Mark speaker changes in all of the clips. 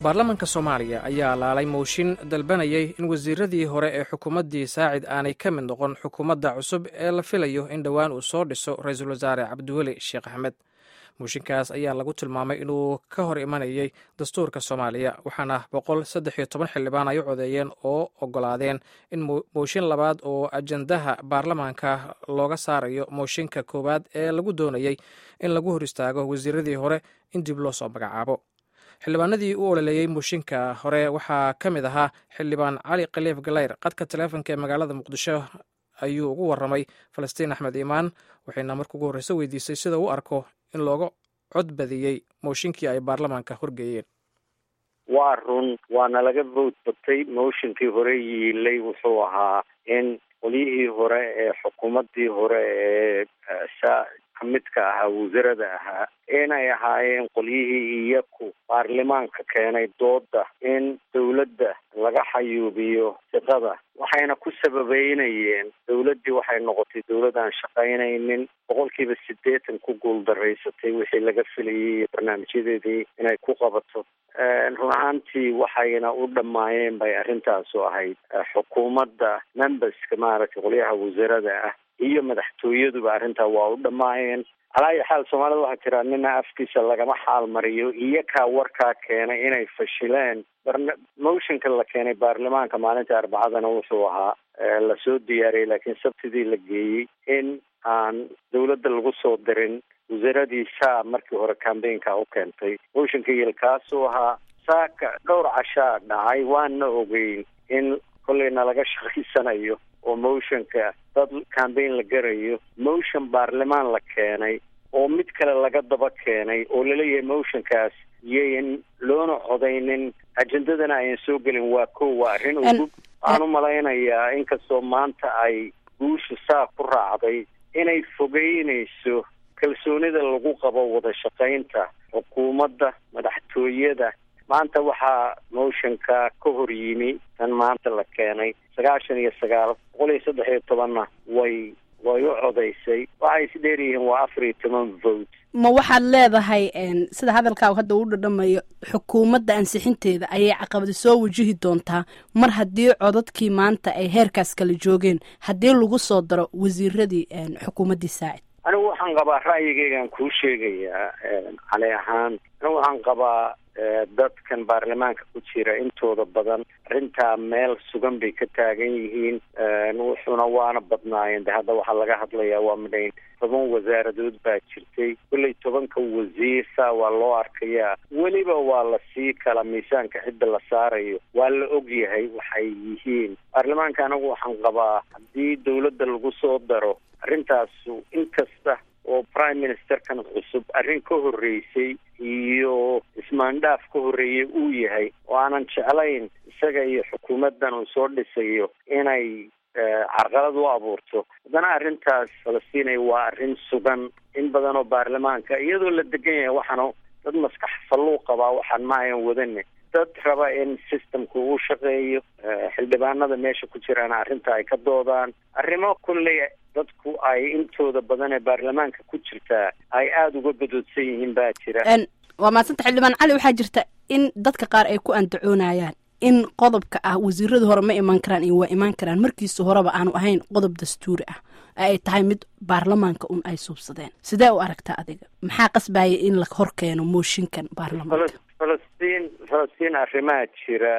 Speaker 1: baarlamaanka soomaaliya ayaa laalay mooshin dalbanayay in wasiiradii hore ee xukuumaddii saacid aanay ka mid noqon xukuumadda cusub ee la filayo in dhowaan uu soo dhiso ra-iisul wasaare cabdiweli sheekh axmed mooshinkaas ayaa lagu tilmaamay inuu ka hor imanayay dastuurka soomaaliya waxaana boqol saddex iyo toban xildhibaan ay u codeeyeen oo ogolaadeen in mooshin labaad oo ajandaha baarlamaanka looga saarayo mooshinka koowaad ee lagu doonayey in lagu hor istaago wasiiradii hore in dib loo soo magacaabo xildhibaanadii u ololeeyey mooshinka hore waxaa ka mid ahaa xildhibaan cali khaliif galeyr qadka taleefonka ee magaalada muqdisho ayuu ugu waramay falastiin axmed iimaan waxayna marka ugu horreyse weydiisay sida u arko in looga cod badiyey mooshinkii ay baarlamaanka horgeeyeen
Speaker 2: waa run waana laga vote batay mooshinkii hore yiilay wuxuu ahaa in qolyihii hore ee xukuumaddii hore ee kamidka ahaa wasarada ahaa inay ahaayeen qolyihii iyaku baarlamaanka keenay dooda in dawladda laga xayuubiyo siqada waxayna ku sababeynayeen dawladdii waxay noqotay dawlad aan shaqaynaynin boqolkiiba siddeetan ku guuldaraysatay wixii laga filayay iyo barnaamijyadeedii inay ku qabato run ahaantii waxayna u dhammaayeen bay arrintaasu ahayd xukuumadda memberska maaragtay qolyaha wasarada ah iyo madaxtooyaduba arrintaa waa u dhammaayeen calaayi xaal soomaalida waxaa jira nina afkiisa lagama xaal mariyo iyakaa warkaa keenay inay fashileen motionka la keenay baarlamaanka maalinta arbacadana wuxuu ahaa lasoo diyaariyey laakiin sabtidii la geeyey in aan dawladda lagu soo dirin wasaaradii saa markii hore cambaynka u keentay motionka yelkaasuu ahaa saaka dhowr cashaa dhacay waana ogeyn in kolleyna laga shaqaysanayo oo motionka dad cambayn la garayo motion baarlamaan la keenay oo mid kale laga daba keenay oo laleeyahay motionkaas iyayn loona codaynin ajendadana ayan soo gelin waa ko waa arrin ugub waxaan u malaynayaa inkastoo maanta ay guusha saa ku raacday inay fogeynayso kalsoonida lagu qabo wada shaqaynta xukuumadda madaxtooyada maanta waxaa motionka ka hor yimi tan maanta la keenay sagaashan iyo sagaal boqol iyo saddex iyo tobanna way way u codaysay waxay is dheeryihiin waa afar iyo toban vote
Speaker 3: ma waxaad leedahay sida hadalkaagu hadda uu dhadhamayo xukuumadda ansixinteeda ayay caqabada soo wajihi doontaa mar haddii codadkii maanta ay heerkaas kala joogeen haddii lagu soo daro wasiiradii xukuumaddii saacid
Speaker 2: anigu waxaan qabaa ra'yigeygaan kuu sheegayaa cali ahaan anigu waxaan qabaa dadkan baarlamaanka ku jira intooda badan arrintaa meel sugan bay ka taagan yihiin wuxuuna waana badnaayeen de hadda waxaa laga hadlayaa waa midhayn toban wasaaradood baa jirtay kolley tobanka wasiir saa waa loo arkayaa weliba waa lasii kala miisaanka cidda la saarayo waa la og yahay waxay yihiin baarlamaanka anagu waxaan qabaa haddii dawladda lagu soo daro arrintaasu inkasta oo prime ministerkan cusub arrin ka horreysay iyo ismaandhaaf ka horreeyay uu yahay oo aanan jeclayn isaga iyo xukuumaddan uu soo dhisayo inay carqalad u abuurto haddana arrintaas falastiinay waa arrin sugan in badan oo baarlamaanka iyadoo la degan yahay waxaana dad maskax falluuq qabaa waxaan ma ayan wadane dad raba in systemku uu shaqeeyo xildhibaanada meesha ku jiraan arrinta ay ka doodaan arrimo kulley dadku ay intooda badan ee baarlamaanka ku jirtaa ay aada uga gadoodsan yihiin baa jira
Speaker 3: waa maadsanta xildhibaan cali waxaa jirta in dadka qaar ay ku andacoonayaan in qodobka ah wasiiradu hore ma imaan karaan iyo waa imaan karaan markiisa horeba aanu ahayn qodob dastuuri ah ay tahay mid baarlamaanka un ay suubsadeen sidee u aragtaa adiga maxaa qasbaya in la hor keeno mooshinkan baarlamaanka
Speaker 2: falastiin falastiin arrimaa jira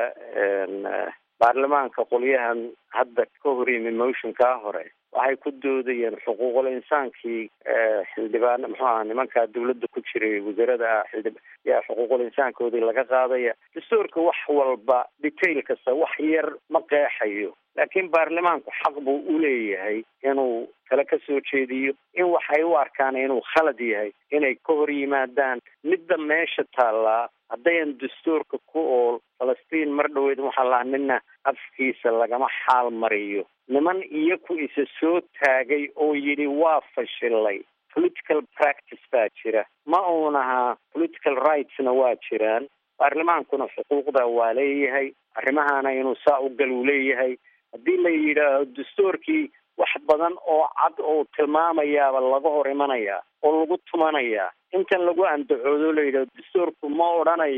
Speaker 2: baarlamaanka qolyahan hadda ka hor yimi motionkaa hore waxay ku doodayeen xuquuqul insaankii xildhibaan muxuu aha nimankaa dawladda ku jiray wasaarada ah xildhib yaa xuquuqul insaankoodii laga qaadaya dastuurka wax walba detail kasta wax yar ma qeexayo laakiin baarlamaanku xaq buu u leeyahay inuu kale ka soo jeediyo in waxay u arkaan inuu khalad yahay inay ka hor yimaadaan midda meesha taallaa haddayan dastuurka ku ool falastiin mar dhaweyd waxaa lahaa nina afkiisa lagama xaal mariyo niman iyaku isa soo taagay oo yidhi waa fashilay political practice baa jira ma uun ahaa political rightsna waa jiraan baarlamaankuna xuquuqda waa leeyahay arrimahana inuu saa u gal uu leeyahay haddii la yidhaaho dastuurkii wax badan oo cad oo tilmaamayaaba laga hor imanayaa oo lagu tumanayaa intan lagu andacoodo la yidhaho dastuurku ma odhanayo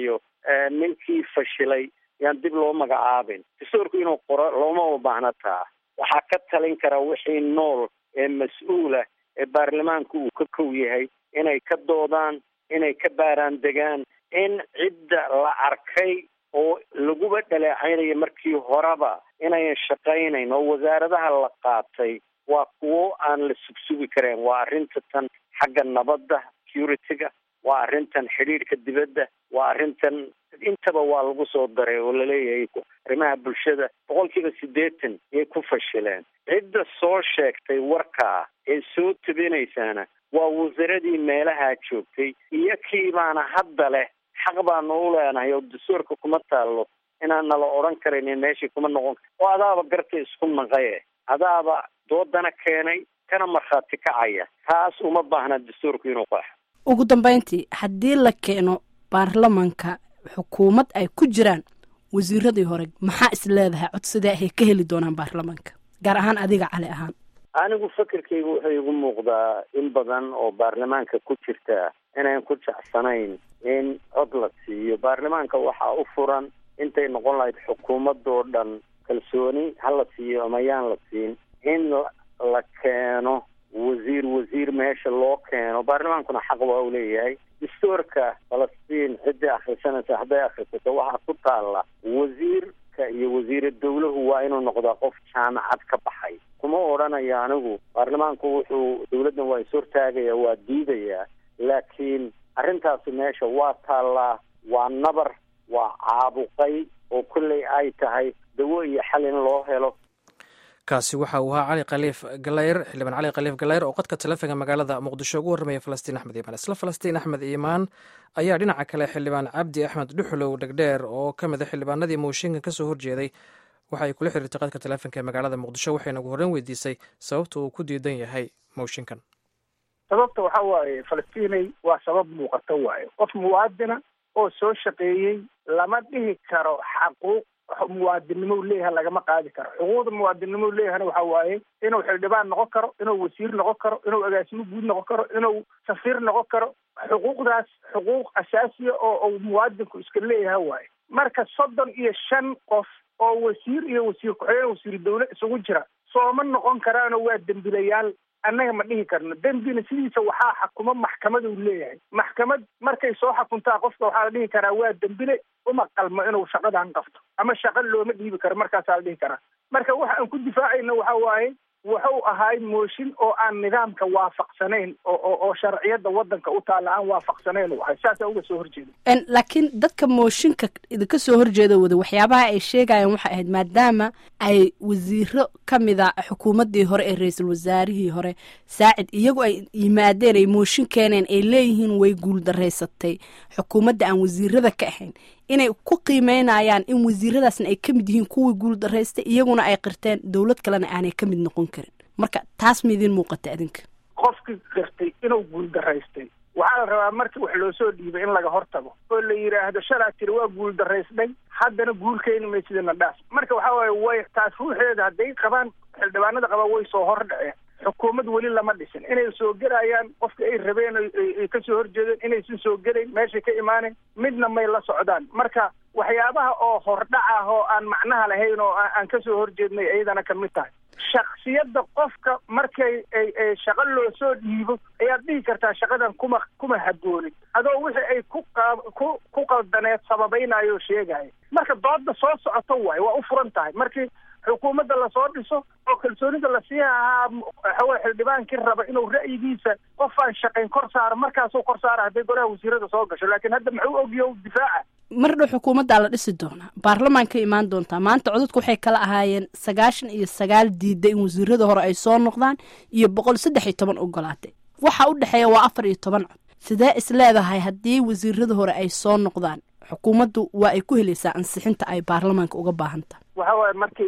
Speaker 2: ninkii fashilay yaan dib loo magacaabin dastuurku inuu qoro looma baahna taa waxaa ka talin kara wixii nool ee mas-uulah ee baarlamaanku uu ka kow yahay inay ka doodaan inay ka baaraan degaan in cidda la arkay oo laguba dhaleecaynayo markii horeba inayan shaqaynayn oo wasaaradaha la qaatay waa kuwo aan la sugsugi kareen waa arrinta tan xagga nabadda security-ga waa arrintan xidhiidhka dibadda waa arrintan intaba waa lagu soo daray oo laleeyahay arrimaha bulshada boqol kiiba siddeetan yay ku fashileen cidda soo sheegtay warkaa ee soo tabinaysaana waa wasaaradii meelaha joogtay iyo kiibaana hadda leh xaq baanu u leenahay oo dastuurka kuma taallo inaan nala odhan karayn meeshii kuma noqon oo adaaba garta isku naqaye adaaba doodana keenay kana markhaati kacaya taas uma baahna dastuurku inuu qaxo
Speaker 3: ugu dambeyntii haddii la keeno baarlamanka xukuumad ay ku jiraan wasiiradii hore maxaa is leedahay codsidee ay ka heli doonaan baarlamanka gaar ahaan adiga cali ahaan
Speaker 2: anigu fikirkaygu wuxuu igu muuqdaa in badan oo baarlamaanka ku jirta inayn ku jecsanayn in cod la siiyo baarlamaanka waxaa u furan intay noqon lahayd xukuumadoo dhan kalsooni ha la siiyo ama yaan la siin in la keeno wasiir wasiir meesha loo keeno baarlamaankuna xaq waa u leeyahay dastuurka falastiin ciddii akhrisanaysa hadday akhrisato waxaa ku taalla wasiirka iyo wasiira dawlahu waa inuu noqdaa qof jaamacad ka baxay kuma odhanayo anigu baarlamaanku wuxuu dawladdan waa is-hortaagaya waa diidayaa laakiin arrintaasi meesha waa taallaa waa nabar waa caabuqay oo kolley ay tahay dawo iyo xal in loo helo
Speaker 1: kaasi waxa uu ahaa cali khaliif galayr xildhibaan cali khaliif galayr oo qadka taleefonka magaalada muqdisho ugu warramaya falastiin axmed iimaan isla falastiin axmed iimaan ayaa dhinaca kale xildhibaan cabdi axmed dhuxulow dhegdheer oo ka mid a xildhibaanadii mooshinkan ka soo horjeeday waxa ay kula xiriirtay qadka taleefonka ee magaalada muqdisho waxayna ugu horreyn weydiisay sababta uu ku diidan yahay mooshinkan
Speaker 4: sababta waxa waaye falastiinay waa sabab muuqato waaye qof muwaadina oo soo shaqeeyey lama dhihi karo xaquuq muwaadinnimo leeyahay lagama qaadi karo xuquuqda muwaadinnimo leeyahana waxa waaye inuu xildhibaan noqon karo inuu wasiir noqon karo inuu agaasimo guud noqon karo inuu safiir noqon karo xuquuqdaas xuquuq asaasiya oo uu muwaadinku iska leeyahay waaye marka soddon iyo shan qof oo wasiir iyo wasiir ku-xigeen wasiir dawle isugu jira sooma noqon karaano waa dembilayaal annaga ma dhihi karno dembina sidiisa waxaa xakuma maxkamad uu leeyahay maxkamad markay soo xakuntaa qofka waxaa la dhihi karaa waa dembile uma qalmo inuu shaqadan qabto ama shaqa looma dhiibi karo markaasaa la dhihi karaa marka waxa aan ku difaacayna waxa waaye wuxuu ahaay mooshin oo aan nidaamka waafaqsanayn oo oo sharciyada wadanka u taalla aan waafaqsanayn u ahay saasaa uga soo horjeeda
Speaker 3: laakiin dadka mooshinka idinka soo horjeeda wada waxyaabaha ay sheegayaan waxay ahayd maadaama ay wasiiro ka mida xukuumaddii hore ee ra-iisul wasaarihii hore saacid iyagu ay yimaadeen ay mooshin keeneen ay leeyihiin way guuldaraysatay xukuumadda aan wasiirada ka ahayn inay ku qiimeynayaan in wasiiradaasna ay ka mid yihiin kuwii guuldaraystay iyaguna ay qirteen dowlad kalena aanay ka mid noqon karin marka taas ma idiin muuqata adinka
Speaker 4: qofkii qirtay inuu guuldaraystay waxaa la rabaa markii wax loo soo dhiibay in laga hortago oo la yidhaahdo shalaa tiri waa guuldaraysnay haddana guul keeni maysidana dhaas marka waxaa waaye way taas ruuxeeda hadday qabaan xildhibaanada qabaan way soo hor dhaceen xukuumad weli lama dhisin inay soo gelayaan qofka ay rabeen ay kasoo horjeedeen inaysan soo gelayn meeshay ka imaanayn midna may la socdaan marka waxyaabaha oo hordhac ah oo aan macnaha lahayn oo aan kasoo horjeednay iyadana kamid tahay shaksiyadda qofka markay ay shaqo loo soo dhiibo ayaad dhihi kartaa shaqadan kuma kuma haboonin adoo wixii ay ku ku ku qaldaneed sababaynayo sheegaya marka dooda soo socoto waaye waa u furan tahay markii xukuumadda lasoo dhiso oo kalsoonida lasii ahaa waxaweye xildhibaankii raba inuu ra'yigiisa qof aan shaqayn kor saaro markaasuu kor saara hadday goraha wasiirada soo gasho laakiin hadda muxuu ogyo difaaca
Speaker 3: mar dhow xukuumaddaa la dhisi doonaa baarlamaanka imaan doontaa maanta codadku waxay kala ahaayeen sagaashan iyo sagaal diida in wasiirada hore ay soo noqdaan iyo boqol saddex iyo toban ogolaatay waxa u dhexeeya waa afar iyo toban cod sidee is leedahay haddii wasiirada hore ay soo noqdaan xukuumaddu waa ay ku helaysaa ansixinta ay baarlamaanka uga baahan tahay
Speaker 4: waxa waaye markii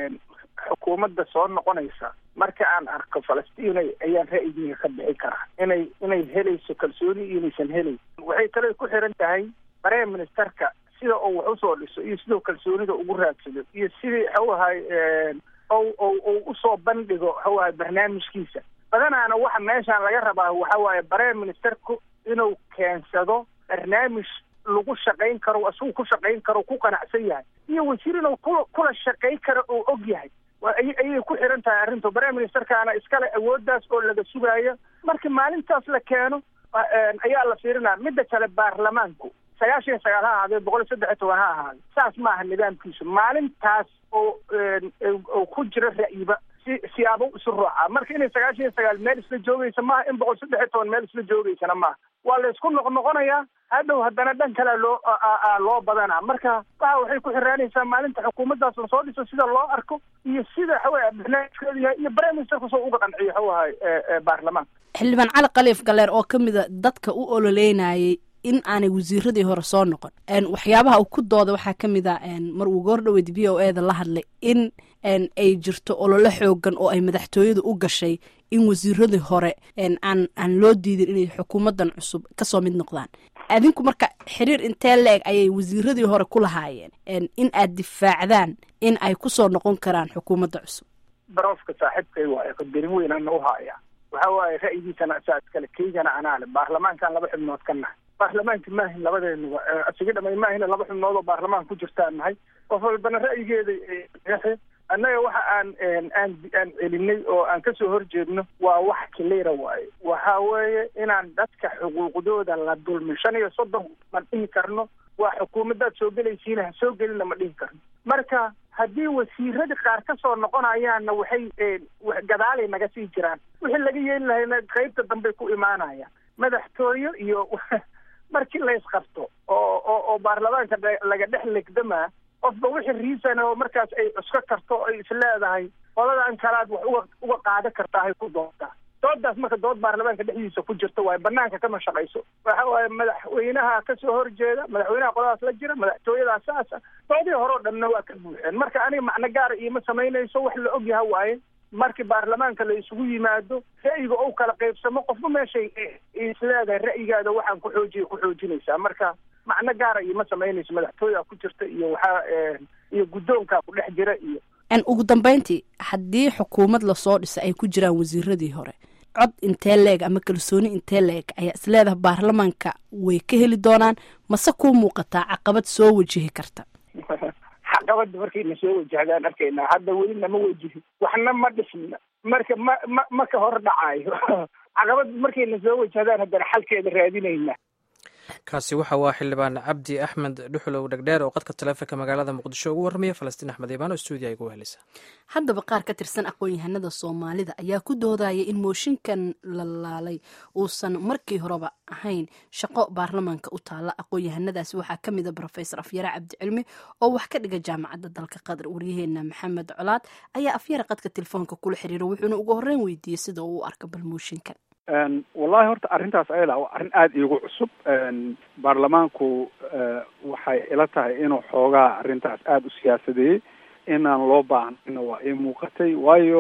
Speaker 4: xukuumadda soo noqonaysa marka aan arko falastiinay ayaan ra'yigiiga ka bixi karaa inay inay helayso kalsooni iyo inaysan helayn waxay kale ku xiran tahay prime ministerka sida uu wax usoo dhiso iyo siduu kalsoonida ugu raadsado iyo sidii waxawahay u usoo bandhigo waxawahay barnaamijkiisa badanaana waxa meeshaan laga rabaa waxa waaye prime ministerku inuu keensado barnaamij lagu shaqayn karo isagu ku shaqayn karo ku qanacsan yahay iyo wasiir inuu ku kula shaqayn karo oo og yahay ayay ku xiran tahay arrintu prime ministerkaana iskale awooddaas oo laga sugaayo marka maalintaas la keeno ayaa la fiirinaya midda kale baarlamaanku sagaashan iyo sagaal ha ahaadee boqol iyo saddex iyo toban ha ahaade saas maaha nidaamkiisu maalintaas oo oo ku jira ra'yiba si siyaabo isu rooca marka inay sagaashan iyo sagaal meel isla joogaysa maaha in boqol saddex iyo toban meel isla joogaysana maaha waa la isku noqnoqonayaa hadhow haddana dhan kale loo loo badanaa marka waxa waxay ku xiraanaysaa maalinta xukuumaddaas la soo dhiso sida loo arko iyo sida waxaweye barnaamijkeedu yahay iyo prime ministerku soo uga qanciyo waxawahay baarlamaanka
Speaker 3: xildhibaan cali khaliif galeer oo ka mida dadka u ololeynayay in aanay wasiiradii hore soo noqon waxyaabaha uu ku dooda waxaa ka mid a mar uu goordhaweyd v o eda la hadlay in ay jirto ololo xoogan oo ay madaxtooyadu u gashay in wasiiradii hore aan aan loo diidin inay xukuumadan cusub kasoo mid noqdaan adinku marka xiriir intee la-eg ayay wasiiradii hore ku lahaayeen in aad difaacdaan in ay kusoo noqon karaan xukuumadda cusub
Speaker 4: barofka saaxiibkay waayo qadarin weynana u haaya waxa waaye ra'yigiisana saa iskale keygana anaale baarlamaankan laba xubnood ka nahay baarlamaanka maahin labadeenuba asiga dhamay maahina laba xubnood oo baarlamaan ku jirtaan nahay qof walbana ra'yigeeda annaga waxa aan aan aan celinay oo aan kasoo horjeedno waa wax kilira waaye waxa weeye inaan dadka xuquuqdooda la dulmin shan iyo soddon ma dhihi karno waa xukuumaddaad soo gelaysiina ha soo gelina ma dhihi karno marka haddii wasiiradii qaar ka soo noqonayaanna waxay gadaalay naga sii jiraan wixii laga yeeli lahayna qaybta dambey ku imaanayaan madaxtooye iyo markii la isqabto oo oo oo baarlamaanka laga dhex legdamaa qofba wixii riisan oo markaas ay cusko karto ay isleedahay qoladan kalaad wax uga uga qaada kartaa hay ku doontaa doodaas marka dood baarlamaanka dhexdiisa ku jirta waaye banaanka kama shaqayso waxa waaye madaxweynaha kasoo horjeeda madaxweynaha qoladaas la jira madaxtooyadaa saasa doodii hore o dhanna waa ka buuxeen marka aniga macno gaara iima samaynayso wax la og yaha waaye markii baarlamaanka la isugu yimaado ra'yiga ou kala qaybsamo qofba meeshay isleedahay ra'yigaada waxaan ku xoojiya ku xoojinaysaa marka macno gaara iima samaynayso madaxtooyaa ku jirta iyo waxaa iyo guddoonkaa ku dhex jira iyo
Speaker 3: ugu dambeyntii haddii xukuumad lasoo dhisa ay ku jiraan wasiiradii hore cod intee leeg ama kalsooni intee leeg ayaa isleedaha baarlamaanka way ka heli doonaan mase kuu muuqataa caqabad soo wajihi karta
Speaker 4: caqabada markayna soo wajahdaan arkaynaa hadda weli nama wajihin waxna ma dhisna marka ma ma ma ka hor dhacaayo caqabad markayna soo wajahdaan haddana xalkeeda raadinayna
Speaker 1: kaasi waxa waa xildhibaan cabdi axmed dhuxulow dhegdheer oo qadka taleefonka magaalada muqdisho ugu warramaya falastiin axmed iibaan oo stuudiya igu helisa
Speaker 3: haddaba qaar ka tirsan aqoon-yahanada soomaalida ayaa ku doodaya in mooshinkan la laalay uusan markii horeba ahayn shaqo baarlamaanka u taalla aqoon-yahanadaasi waxaa ka mid a rofesor afyare cabdicilmi oo wax ka dhiga jaamacadda dalka qatar waryaheena maxamed colaad ayaa afyare qadka telefoonka kula xiriira wuxuuna ugu horreyn weydiiyey sida uu u arka bal mooshinkan
Speaker 5: wallahi horta arrintaas ayada waa arrin aada iigu cusub baarlamaanku waxay ila tahay inuu xoogaa arrintaas aada u siyaasadeeyey inaan loo baahnayna waa ii muuqatay waayo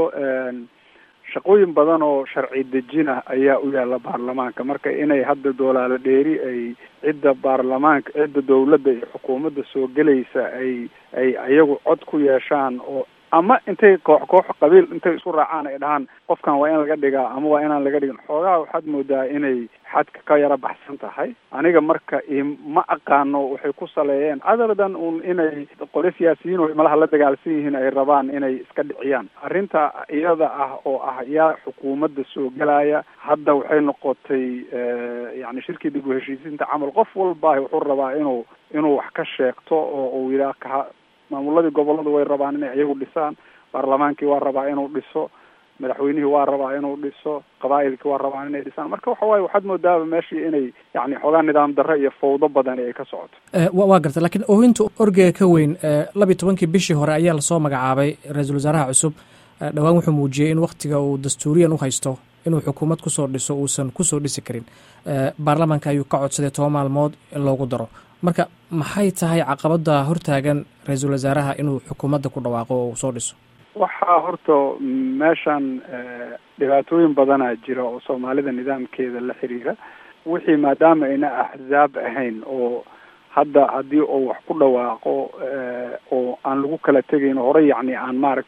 Speaker 5: shaqooyin badan oo sharci dejin ah ayaa u yaalla baarlamaanka marka inay hadda doolaalo dheeri ay cidda baarlamaanka cidda dawladda iyo xukuumadda soo gelaysa ay ay ayagu cod ku yeeshaan oo ama intay koox koox qabiil intay isku raacaan ay dhahaan qofkan waa in laga dhigaa ama waa inaan laga dhigin xoogaha waxaad moodaa inay xadka ka yara baxsan tahay aniga marka ma aqaano waxay ku saleeyeen otherdan un inay qole siyaasiyiin oo malaha la dagaalsan yihiin ay rabaan inay iska dhiciyaan arrinta iyada ah oo ah yaa xukuumadda soo gelaya hadda waxay noqotay yani shirkii dib u heshiisiinta camal qof walba wuxuu rabaa inuu inuu wax ka sheegto oo uu yidhaah ka maamuladii gobolladu way rabaan inay iyagu dhisaan baarlamaankii waa rabaa inuu dhiso madaxweynihii waa rabaa inuu dhiso qabaa'ilkii waa rabaan inay dhisaan marka waxa waaye waxaad moodaaba meeshii inay yani xoogaa nidaam darro iyo fawdo badan ay ka socoto
Speaker 1: waa garta lakiin oohinta orgega ka weyn labiyi tobankii bishii hore ayaa lasoo magacaabay ra-iisul wasaaraha cusub dhowaan wuxuu muujiyey in waktiga uu dastuuriyan u haysto inuu xukuumad kusoo dhiso uusan kusoo dhisi karin baarlamaanka ayuu ka codsaday toban maalmood in loogu daro marka maxay tahay caqabada hortaagan ra-iisul wasaaraha inuu xukuumadda ku dhawaaqo oo uu soo dhiso
Speaker 5: waxaa horta meeshan dhibaatooyin badanaa jira oo soomaalida nidaamkeeda la xiriira wixii maadaama ayna axzaab ahayn oo hadda haddii uu wax ku dhawaaqo oo aan lagu kala tegayn horey yacni aan maaragtay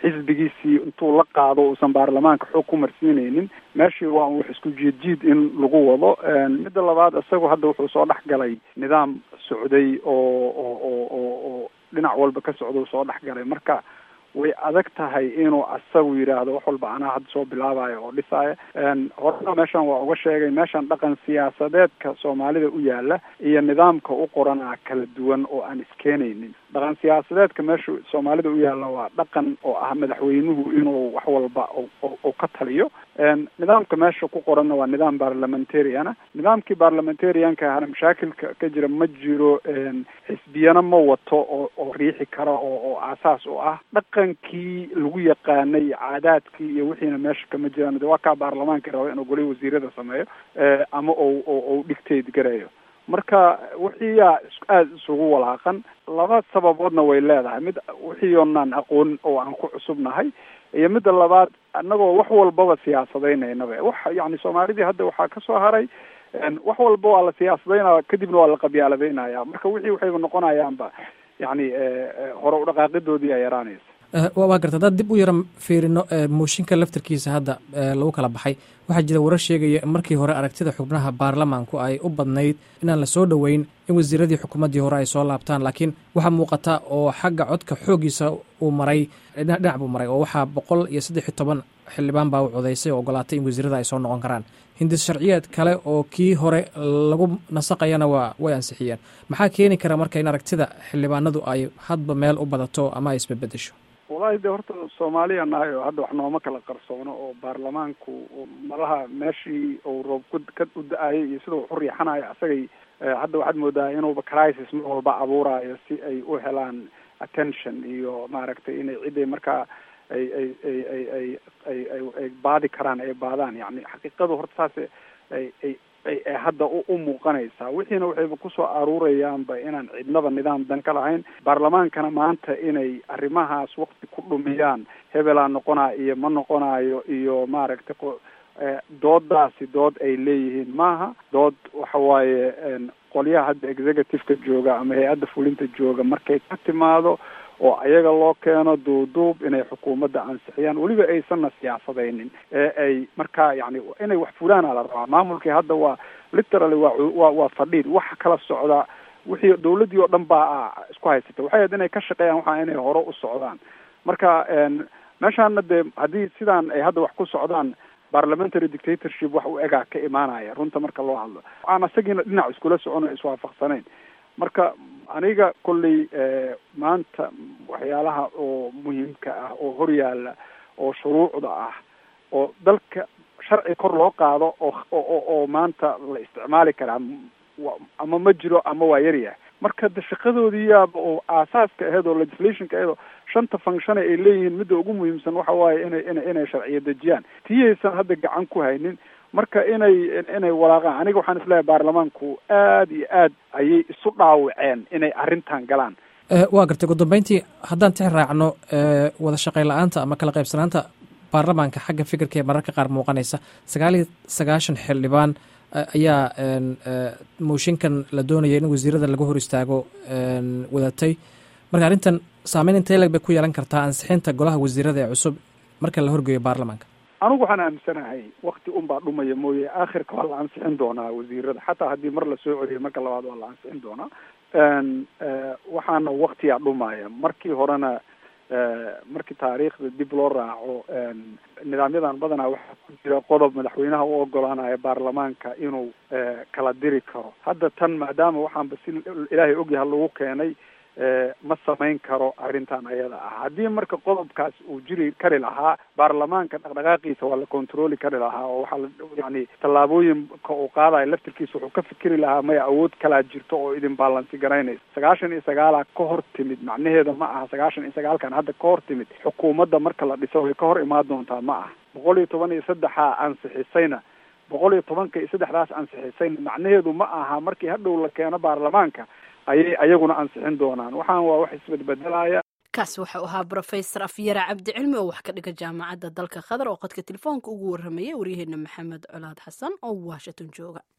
Speaker 5: xisbigiisii intuu la qaado uusan baarlamaanka xoog ku marsiinaynin meeshii waa wax isku jiid jiid in lagu wado midda labaad isagu hadda wuxuu soo dhex galay nidaam socday oo oo oo oo oo dhinac walba ka socda soo dhex galay marka way adag tahay inuu asagu yidhaahdo wax walba anaa hadda soo bilaabayo oo dhisaya horena meeshan waa uga sheegay meeshan dhaqan siyaasadeedka soomaalida u yaala iyo nidaamka u qoranaa kala duwan oo aan iskeenaynin dhaqan siyaasadeedka meesha soomaalida u yaalla waa dhaqan oo ah madaxweynuhu inuu wax walba oo ka taliyo nidaamka meesha ku qoranna waa nidaam barlamentariana nidaamkii barlamentarianka ahna mashaakilka ka jira ma jiro xisbiyana ma wato oo oo riixi kara oo oo aasaas u ah dhaqankii lagu yaqaanay caadaadkii iyo wixiina meesha kama jiraan de waa kaa baarlamaanka raba inuu golay wasiirada sameeyo ama ou ou dhigteed garayo marka wixii yaa aada isugu walaaqan laba sababoodna way leedahay mid wixii oonaan aqoon oo aan ku cusubnahay iyo midda labaad annagoo wax walbaba siyaasadaynaynaba wax yani soomaalidii hadda waxaa kasoo haray wax walba waa la siyaasadaynaya kadibna waa la qabyaaladaynaya marka wixii waxayba noqonayaanba yani hore udhaqaaqidoodii a yaraanaysa
Speaker 1: waa garta haddaad dib u yara fiirino mooshinka laftarkiisa hadda lagu kala baxay waxaa jira warar sheegaya in markii hore aragtida xubnaha baarlamaanku ay u badnayd inaan la soo dhoweyn in wasiiradii xukuumaddii hore ay soo laabtaan laakiin waxaa muuqata oo xagga codka xoogiisa uu maray dhinac buu maray oo waxaa boqol iyo saddex iyo toban xildhibaan baa u codaysay oo ogolaatay in wasiirada ay soo noqon karaan hindis sharciyeed kale oo kii hore lagu nasaqayana waa way ansixiyeen maxaa keeni kara marka in aragtida xildhibaanadu ay hadba meel u badato ama ay isbedbedesho
Speaker 5: wallahi de horta soomaaliya nahay oo hadda wax nooma kala qarsoono oo baarlamaanku malaha meeshii uu roob ka u da-ayay iyo sida wax u riixanayo asagay hadda waxaad moodaa inuuba crisis mar walba abuurayo si ay u helaan attention iyo maaragtay inay ciday markaa ay ay ay ay ay ay ay ay baadi karaan ay baadaan yani xaqiiqadu horta saas ay ay ay hadda u muuqanaysaa wixiina waxayba kusoo aruurayaanba inaan cidnaba nidaam dan ka lahayn baarlamaankana maanta inay arrimahaas wakti ku dhumiyaan hebelaa noqonaa iyo ma noqonayo iyo maaragtay doodaasi dood ay leeyihiin maaha dood waxa waaye qolyaha hadda executive-ka jooga ama hay-adda fulinta jooga markay ka timaado oo ayaga loo keeno duuduub inay xukuumadda ansixiyaan weliba aysanna siyaasadaynin ee ay markaa yani inay wax fulaana la rabaa maamulkii hadda waa literally waa waa waa fadhiid waxa kala socda wixii dawladdii oo dhan baa isku haysata waxay ahayd inay ka shaqeeyaan waxaa inay hore u socdaan marka meeshaana dee haddii sidaan ay hadda wax ku socdaan parliamentary dictatorship wax u egaa ka imaanaya runta marka loo hadlo aan isagiina dhinac iskula socono iswaafaqsanayn marka aniga kolley maanta waxyaalaha oo muhiimka ah oo horyaala oo shuruucda ah oo dalka sharci kor loo qaado oo oo oo maanta la isticmaali karaa ama ma jiro ama waa yaryahay marka de shaqadoodii yaaba oo aasaaska aheyd oo legislationka aheyd oo shanta function ay leeyihiin midda ugu muhiimsan waxa waaye inay ina inay sharciyo dejiyaan tiyaysan hadda gacan ku haynin marka inay inay walaaqaan aniga waxaan isleeyahay baarlamaanku aad iyo aad ayay isu dhaawaceen inay arrintan galaan
Speaker 1: waa gartay ugu dambeyntii haddaan tix raacno wada shaqayn la-aanta ama kala qaybsanaanta baarlamaanka xagga fikirka ee mararka qaar muuqanaysa sagaal iyo sagaashan xildhibaan ayaa mooshinkan la doonaya in wasiirada laga hor istaago wadatay marka arrintan saameyn intee leg bay ku yeelan kartaa ansixinta golaha wasiirada ee cusub marka la horgeeyo baarlamaanka
Speaker 5: anigu waxaan aaminsanahay wakti unbaa dhumaya mooye aakhirka waa la ansixin doonaa wasiirada xataa haddii mar la soo celiyo marka labaad waa la ansixin doonaa waxaana waktiyaa dhumaya markii horena markii taariikhda dib loo raaco nidaamyadan badanaa waxaa ku jira qodob madaxweynaha u ogolaanaya baarlamaanka inuu kala diri karo hadda tan maadaama waxaanba si ilaahay ogyaha lagu keenay ma samayn karo arrintan ayada ah haddii marka qodobkaas uu jiri kari lahaa baarlamaanka dhaqdhaqaaqiisa waa la controli kari lahaa oo waxaa la yani tallaabooyinka uu qaadayo laftirkiisa wuxuu ka fikeri lahaa maya awood kalaa jirto oo idin baalansi garaynaysa sagaashan iyo sagaalaa ka hor timid macnaheeda ma aha sagaashan iyo sagaalkan hadda ka hor timid xukuumadda marka la dhiso way ka hor imaan doontaa ma aha boqol iyo toban iyo saddexaa ansixisayna boqol iyo tobanka iyo saddexdaas ansixisayna macnaheedu ma aha markii hadhow la keeno baarlamaanka ayay ayaguna ansixin doonaan waxaan waa wax isbedbedelaya
Speaker 3: kaasi wuxuu ahaa brofesor afyara cabdicilmi oo wax ka dhiga jaamacadda dalka qatar oo qodka telefoonka ugu warramayay waryaheena maxamed colaad xasan oo washington jooga